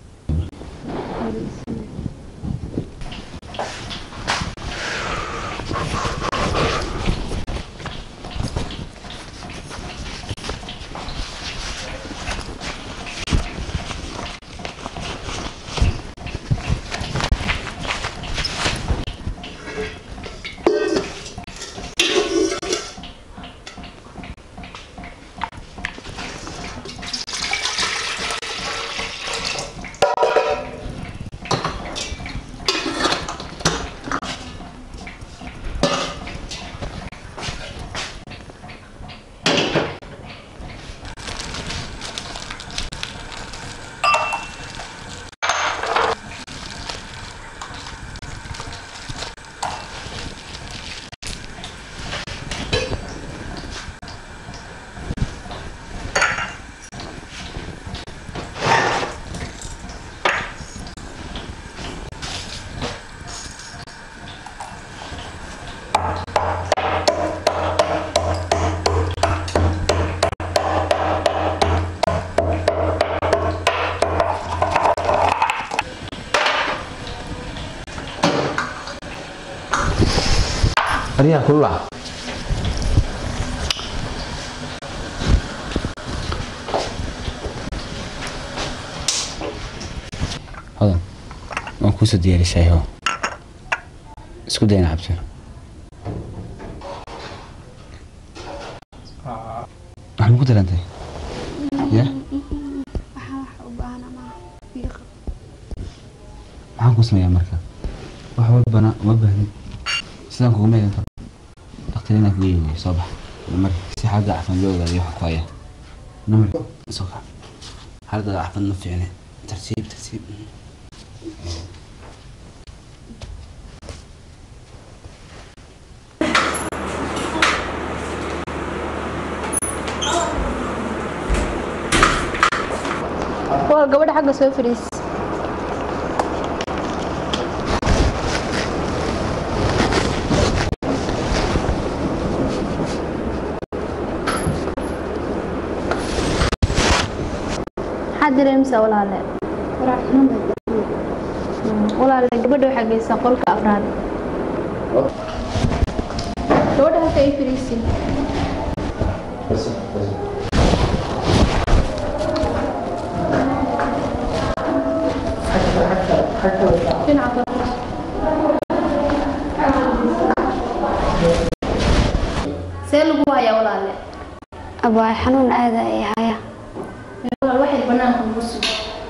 aryaha kulula hodan waan kuusoo diyaari shaaho isku dayna cabso waxaan ku darantay ya waxaan wax u baahan ama ii qab maxaan ku sameeyaa marka wax walbana uma baahnid sidaan kugu meegan karo dhakhtar inaan kugeeyo wey soo bax mar si xaalada caafimaad loo ogaado waxa ku haya namar soo kac xaalada caafimaad ma fiicne tartiib tartiib waa gabadha xagga soo fadhiis maxaad dareemsaa walaale walaale gabadha waxaa geysaa qolka afraad gabadha halka ay fadhiisin dhinaca kale see lagu hayaa walaale abaay xanuun aada ay haya waxay banaanka ugu sug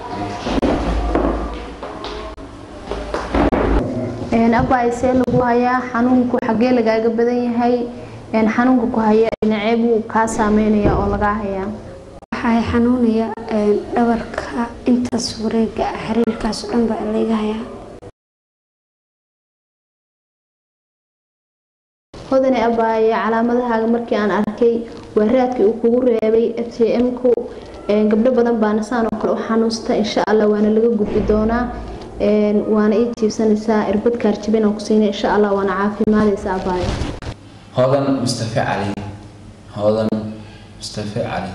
abaay see lagu hayaa xanuunku xagee lagaaga badan yahay xanuunka ku haya dhinacee buu kaa saameynaya oo lagaa hayaa waxay xanuunaya dhabarka intaas wareega xiriirkaas oo dhan baa layga hayaa hodane abaaye calaamadahaaga markii aan arkay waa raadkii uu kugu reebay f t m-ku gabdho badan baana saan oo kale u xanuusta insha allah waana laga gudbi doonaa waana ii jiibsanaysaa irbad kaarjabin aan ku siinay insha allah waana caafimaadaysa abaaye هذا مصطفى علي هذا مصطفى علي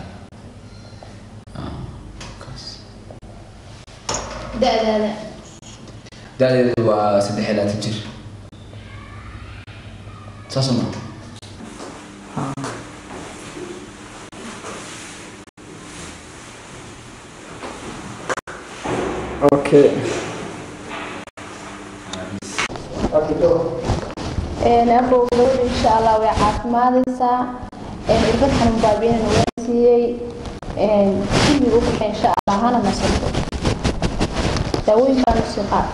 da-daada داعي وسدح لا تجر تصمم Okay. abow gabadha insha allah way caafimaadaysaa irbad xanuun baabiinana waa siiyey xilliga u baxay insha allah hana nasato daawooyin baan usii qaad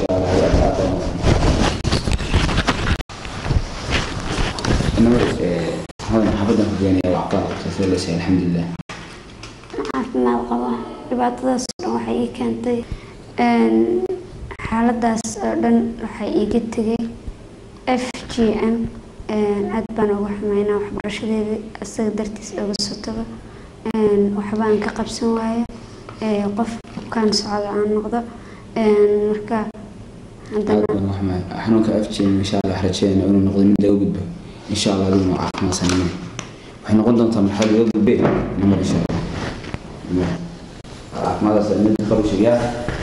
إنما هذا حفظنا في الدنيا وعطاء تثلث الحمد لله caafimaad qaba dhibaatadaas oo dhan waxay ii keentay xaaladaas oo dhan waxay iiga tegay f g m aad baan uga xumeynaa waxbarashadeedii isaga dartiis oga sotaba waxbaan ka qabsan waaye qof bukaan socda aan noqdo marka haddana xanuunka afjeen insha allah rajeyna inuu noqdo mid laga gudbo insha allah adiguna caafimaadsanimay waxay noqon doontaa marxalad laga gudbe nimad insha allah caafimaadaas mid kalu sheegaa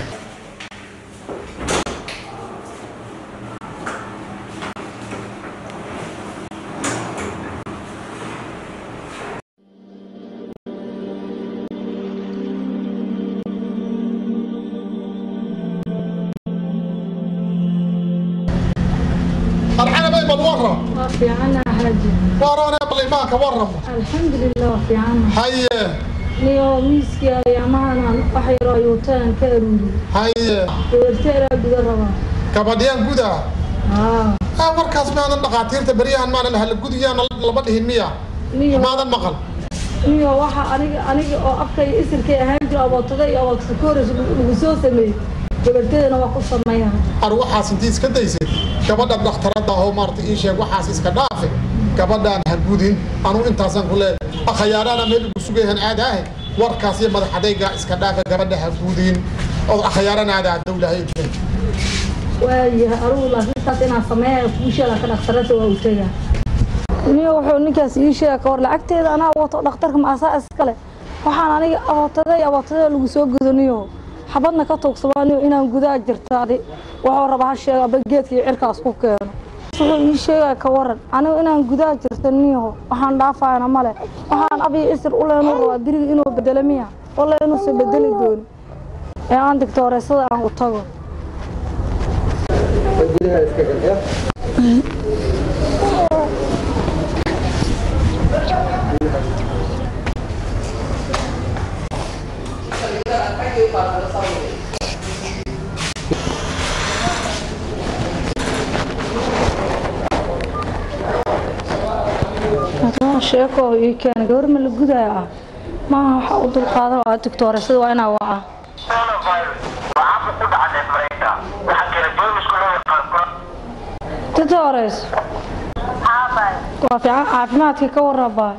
الحين بيبل ورم في عنا حاجة ورانا يبل إيمانك ورم الحمد لله في عنا هيا نيو ميسكي يا معنا وحيرا يوتان كارولي هيا ويرتيرا بقربا gabadhiyaan guda اه ah warkaas maadan dhaqaatiirta beryahan maanan hala gudiyaan laba dhihin miya maadan maqal نيو waxa aniga aniga oo afkay isirkay ahaan jira abootada iyo abootada koores lagu soo sameeyay gabarteedana waa ku sameeyaa ar waxaas intii iska daysay gabadha dhakhtarada ahoo maarata ii sheeg waxaas iska dhaafe gabadhaan ha gudin anuu intaasaan ku leeyahay akhayaaraana meel ugu sugayahan aada ahe warkaas iyo madax adayga iska dhaafe gabadha ha gudin oo akhayaarana aada dawlaha idfeen waayahay arugu laakiin taas inaan sameeyayo kuusheeda ka dhakhtarada waa u tegaa niyo wuxuu ninkaas ii sheega ka war lacagteeda anaa wato dhakhtarka maasaa iskale waxaan aniga abootaday abootaday lagu soo gudaniyo xabadna ka tuugsabaaniyo inaan gudaa jirtaadi wuxuu rabaa ha sheega aba geedka iyo cirkaas ku keeno wuxuu ii sheegaya ka waran anigu inaan gudaa jirta niyaho waxaan dhaafayana male waxaan abiyo isir u leenu rabaa biriga inuu bedelo miya walla inuusan bedeli dooni ee aan digtooreysada aan u tago haddana sheeko ii keena gabar ma la gudaya ah maaha waxa u dulqaadan waa digtooreysada waa inaa waca digtoores waa fiican caafimaadka ka warrabaa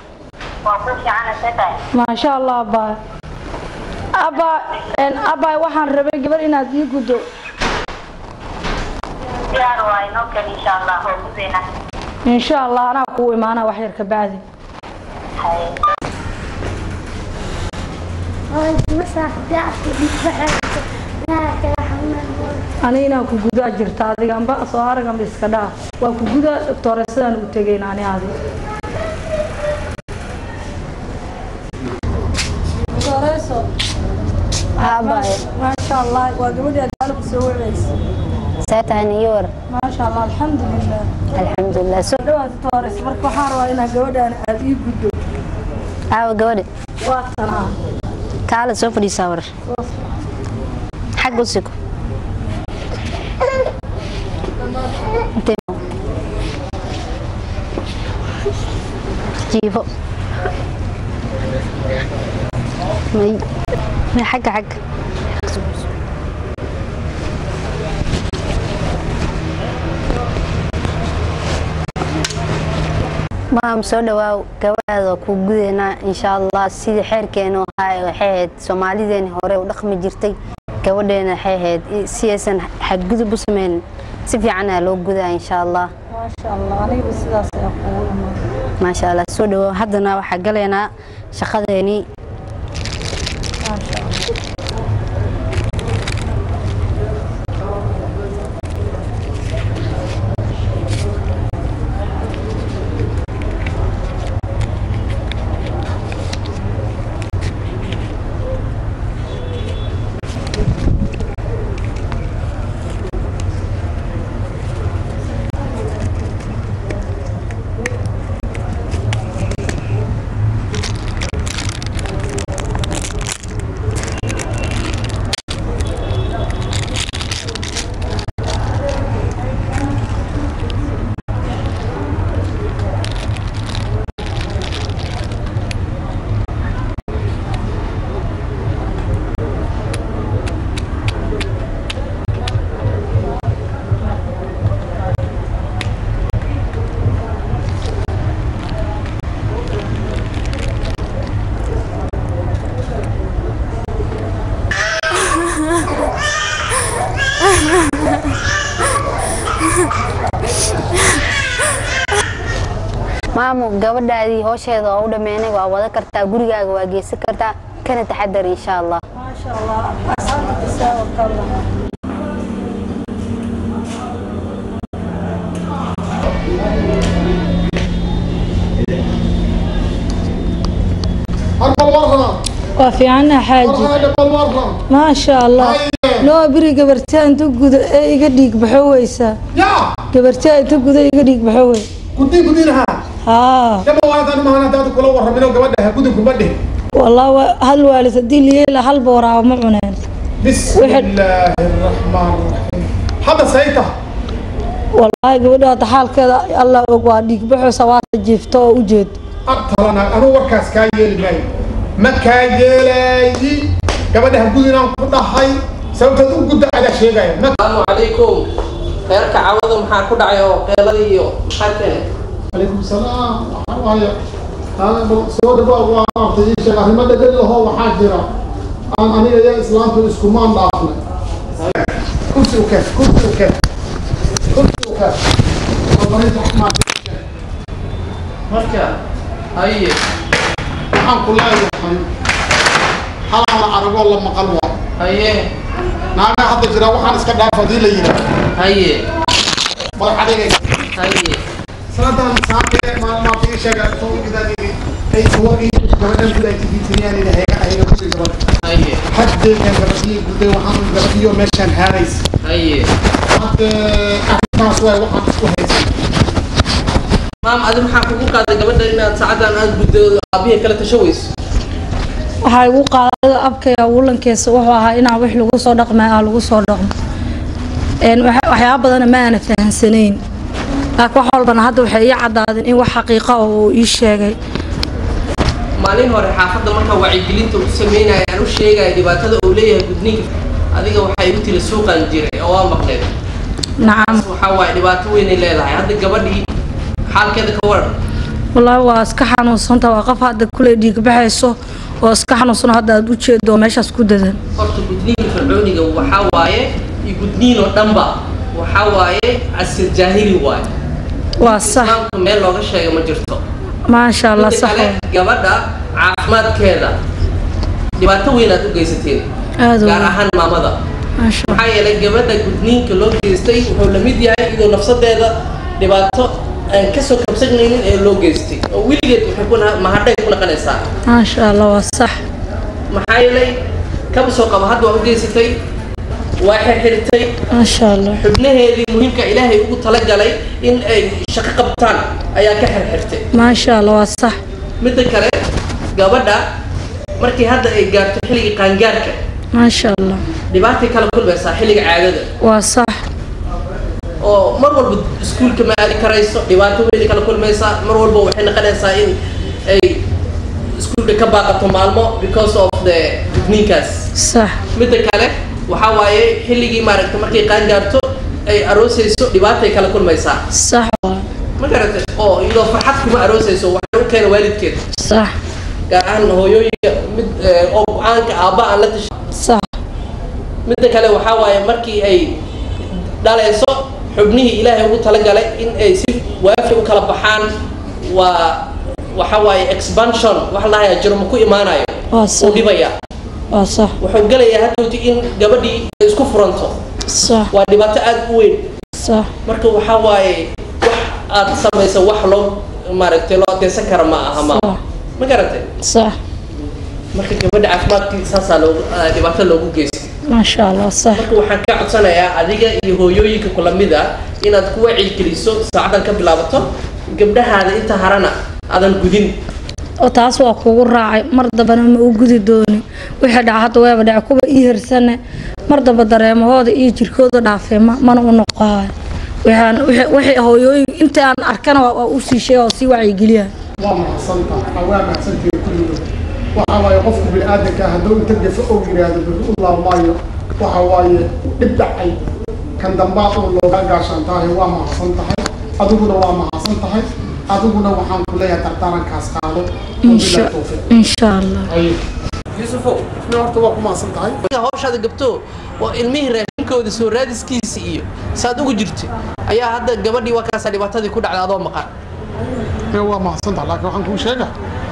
maasha allah abaa abaa abaa waxaan rabay gabar inaad ii guddo insha allah anaa kuu imaana wax yar ka bacdi aniga inaan ku gudaa jirta adiga amba soo arag amba iska dhaaf waa ku gudaa doctooresadaan ugu tegayn ani adi doctooreso maasha allah waa gabadhii adaalku soo waceysa ساتها نيور maasha allah alxamdulilah الحمد لله سو dhawaad doctores marka waxaan rabaa inaa gabadhaan aad ii guddo aawa gabadhi waa tanaa kaala soo fadhiisaa war xag u siko Intee- jiifo may may xagga xagga maam soo dhawaaw gabadhaada waa kuu gudaynaa insha allah sidii xeerkeenu ahaa waxay ahayd soomaalideeni hore u dhaqmi jirtay gabadheena waxay ahayd si aysan xadgudub u sameynin si fiican aa loo gudaa insha allah maasha allah aniga sidaas ayaa kugu imaan maasha allah soo dhawaaw haddana waxaa galaynaa shaqadeenii maasha allah maamu gabadhaadii hoosheeda waa u dhammeynay waa wada kartaa gurigaaga waa geysan kartaa kana taxadar insha allah maasha allah asxaabta saa oo kale waa fiicana xaaji maasha allah noo biri gabartaa inta guda ee iga dhiig baxo weysaa gabartaa inta guda iga dhiig baxo wey gudin gudinaha haa yaba waadan mahan hadaad kula warramino gabadha gudinku ma dhih والله wa- hal waalid haddii liyeela hal booraaba ma cuneen بسم الله الرحمن الرحيم هذا سيطة wallaahi gabadha hadda xaalkeeda allah og waa dhiig baxaysa waata jiifto oo u jeed أبطلنا أنا وركاس كايل ماي ما كايلاي gabadha gudinaan ku dhahay sababta u gudda ada sheegaya ma asalaamu calaykum reerka cawada maxaa ku dhacay oo qeeladii iyo maxaa keenay calaykum salaam waxaa waaye hada bal soo dhawaad waa maartay ii sheeg arrimo dhegel ahoo waxaa jira aan aniga iyo islaamtu iskumaan dhaafnay kursi u keen kursi u keen kursi u keen wabarinta xumaatay marka haye waxaan ku leeyahay halaan la aragoo la maqal waa haye naaga hadda jira waxaan iska dhaaf haddii la yidhaah haye madax adeegaysa haye sanadan saakee maalmaad ii sheega soo gidaadii ay suwaqii gabadhan guda ay tigitiriyaan ina hayga hayga gudi gabadha haye haddeegan gabadhii guday waxaan gabadhiyo meeshaan haadaysa haye hadde arrintaas waay waxaan isku haysan maam adi maxaa kugu qaaday gabadha inaad saacadan aad guddo aabihii kala tasho weyso waxaa igu qaadada abkaya wulankeesa wuxuu ahaa inaan wix lagu soo dhaqmay aa lagu soo dhaqmo Een, waxa- waxyaaba badana ma aana fahansanayn laakiin wax walbana hadda waxay ii caddaadeen in wax xaqiiqa oo uu ii sheegay maalin hore xaafadda markaa wacyigelinta u sameynaya aan u sheegaya dhibaatada uu leeyahay gudniinka adiga waxaa igu tiri suuqaan jiray oo waa maqleen nacam waxaa waaye dhibaato weynay leedahay hadda gabadhii xaalkeeda ka waran wallaahi waa iska xanuunsanta waa qof hadda kule dhiig baxayso oo iska xanuunsan hadda aad u jeedo oo meeshaas ku dadan horta gudniinka fircooniga waxaa waaye iyo gudniin oo dhanba waxaa waaye casir jaahili waaye waa sax islaamka meel looga sheega ma jirto maasha allah Midda sax kale, gabadha caafimaadkeeda dhibaato weyn aad u geysateen Aad u gaar weyn. ahaan maamada maasha maxaa yeelay gabadha gudniinka loo geystay wuxuu la mid yahay iyadoo nafsadeeda dhibaato aan kasoo kabsanaynin ee loo geystay oo weligeed waxay ku na- mahadhay ku naqanaysaa maasha allah waa sax maxaa yeelay kaba soo qaba hadda waa u geysatay waa xirxirtay maasha allah xubnaheedii muhiimka ilaahay ugu talagalay in ay shaqo qabtaan ayaa ka xirxirtay maasha allah waa sax midda kale gabadha markii hadda ay gaarto xilligii qaangaarka maasha allah dhibaatay kala kulmaysaa xilliga caadada waa sax oo mar walba iskuulka ma aadi karayso dhibaato weyn kala kulmaysaa mar walba waxay noqonaysaa in ay iskuulka ka baaqato maalmo because of the gudniinkaas sax midda kale waxaa waaye xilligii maaragta markay qaan gaarto ay aroosayso dhibaatay kala kulmaysaa sax waa ma garatay oo iyadoo farxad kuma aroosayso waxay u keena waalidkeed sax gaar ahaan hooyooyinka mid eh, oo go-aanka aabba aan la tashan sax midda kale waxaa waaye markii ay dhalayso xubnihii ilaahay ugu talagalay in ay si waafi u kala baxaan waa waxa waaye expansion wax la dhahayaa jirmo ku imaanayo waa uu sax dhibaya waa sax wuxuu gelayaa hadhowti in gabadhii ay isku furanto sax waa dhibaato aad u weyn sax marka waxaa waaye wax aad samayso wax loo maaragtay loo adkeysan kara ma aha ma ma garatay sax marka gabadha caafimaadkii saasaa loogu ah, dhibaato loogu geystay maasha allah sax marka waxaan ka codsanayaa adiga iyo hooyooyinka kula mid ah inaad ku wacyigeliso saacadan ka bilaabato gabdhahaada inta harana aadan gudin oo taas waa kugu raacay mar dambana ma u gudi dooni wixii dhaca hadda weeba dhace kuwa ii hirsane mar damba dareemahooda iyo jirkooda dhaafee ma mana u noqohayo waxaan wixii- wixii hooyooyin inta aan arkana waa waa u sii sheega oo sii wacyigeliya waa mahadsantahay waa mahadsantihiin kulligood waxa waaye qofku bini'aadanka hadduu inta gafa og yidhaahdo bari u laabmaayo waxa waaye dhib dhacay kan dambaad uu looga gaashaan tahay waa mahadsan tahay adiguna waa mahadsan tahay adiguna waxaan ku leeyahay dardaarankaas qaado insha insha allah yusufow isna horta waa ku mahadsan tahay marka hawshaada gabto waa ilmihii raashinkooda soo raadiskiisa iyo saad ugu jirto ayaa hadda gabadhii waa kaasaa dhibaatadii ku dhacda adoo maqan ee waa mahadsan tahay laakiin waxaan kuu sheega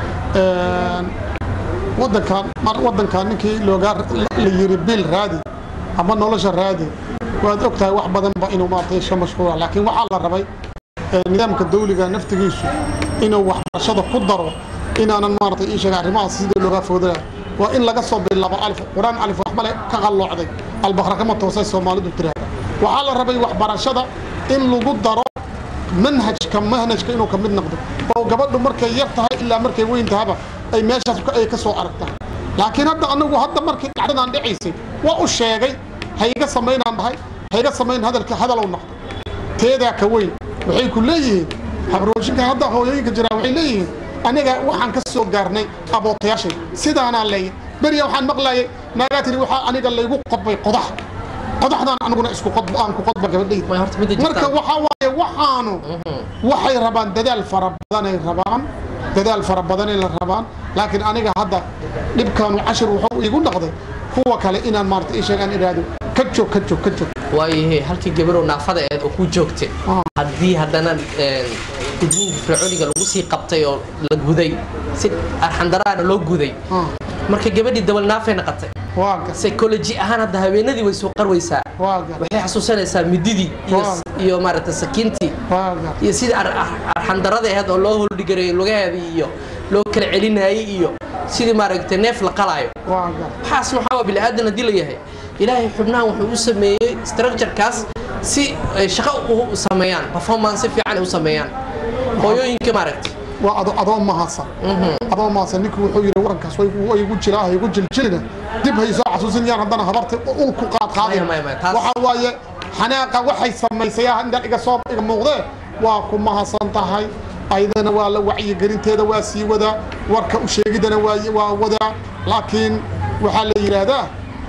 wadankan mar wadankan ninkii loogaa la yiri bil raadi ama nolosha raadi waad og tahay wax badan ba inuu maaragtay iska mashquula laakiin waxaa la rabay ee, nidaamka dawliga naftigiisu inuu waxbarashada ku daro inaanan maaragtay ii sheega arrimahaas sidii looga foodaya waa in laga soo bilaabo alif quraan alif wax male ka qalloocday albaqra kama toosay soomaalidu tiraahda waxaa la rabay waxbarashada in lagu daro manhajka manhajka inuu ka mid noqdo oo gabadhu markay yar tahay ilaa markay weyn tahaba ay meeshaas ka- ay ka soo aragtaa laakiin hadda anagu hadda markii dhacdadan dhacaysay waa u sheegay hayga samaynaan dhahay hayga samayn hadalka hadalow noqdo teedaa ka weyn waxay ku leeyihiin habrooshinka hadda hooyooyinka jiraa waxay leeyihiin aniga waxaan ka soo gaarnay abootayaashay sidaanaa leeya beriya waxaan maqlayay naagaa tiri waxaa aniga laygu qodbay qodax qodaxdaan aniguna isku qodba aan ku qodba gabadhayda marka waxaa waaye waxaanu waxay rabaan dadaal fara badanay rabaan dadaal fara badanay la rabaan laakiin aniga hadda dhibkaanu cashir wuxuu iigu noqday kuwa kale inaan maarata ii sheegaan idhaahdo ka joog ka joog ka joog waayahe halkii gabarow naafada eed oo ku joogtay haddii haddana gudniinka fircooniga lagu sii qabtay oo la guday si arxandaraana loo guday marka gabadhii dabal naafay noqotay psychology ahaan hadda haweenadii way soo qarwaysaa waxay xasuusanaysaa mididii iyo iyo maaragtay sakiintii iyo sidii ar- ar- arxandarada ahayd oo loo holdhigareeyay lugaheedii iyo loo kala celinayay iyo sidii maaragtay neef la qalaayo waxaasna waxaa waa bini'aadan haddii la yahay ilaahay xubnahan wuxuu u sameeyey structurekaas si ay shaqo u sameeyaan performance si fiican ay u sameeyaan hooyooyinka maaragtay waa ado adoo mahadsan adoo mahadsan ninkii wuxuu yidhi warankaas way way igu jiraa hay igu jiljilina dib hay soo xasuusin yaan haddana habartay ul ku qaad qaadin waxa waaye xanaaqa waxay samaysay ah intaan iga soo iga muuqdee waa ku mahadsan tahay ayadana waa la wacyigelinteeda waa sii wadaa warka u sheegidana waa waa wadaa laakiin waxaa la yidhaahdaa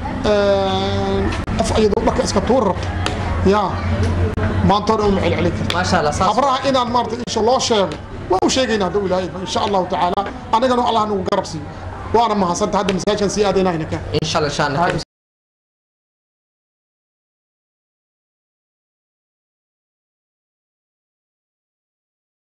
qof iyadoo dharka iska tuur rabto yaa maanta hore uma celcelin karto maasha allah saas habraha inaan maarata insha loo sheego waa u sheegaynaa hadda ilaahay insha allahu tacaala anagana allah nagu garab siiyo waana mahadsantahay hadda masaajkan sii aadaynaa inaka insha allah insha allah